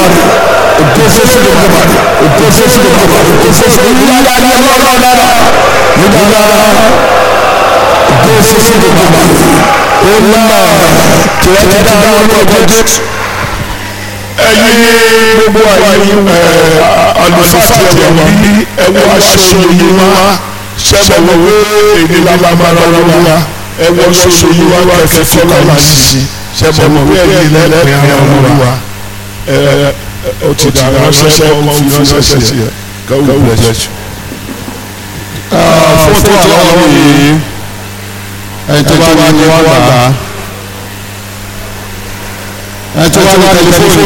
Olódùmarè ògo fún Olódùmarè ògo fún Olódùmarè ògo fún Olódùmarè nígbà ní ọlọ́run dára nígbà dára ògo fún Olódùmarè ó ná tí wọ́n ti dá orúkọ Jésù ẹ̀yin gbogbo ẹ̀yin àlùfáà tí ẹ wà ní ẹwọ aṣọ yìí wá ṣẹbọ wọ èdè lábàbàrà wa ẹwọ aṣọ yìí wá kẹfẹ kọlá sí ṣẹbọ wọ ẹ̀yin lẹpẹ ọmọ wa ẹ ọ ti dà ránṣẹ́ ọmọ fi ránṣẹ́ sí ẹ God will bless you. fọ́tò àwọn yìí ẹni tó bá ní wọ́n gbà á ẹni tó bá ní tẹlifóònù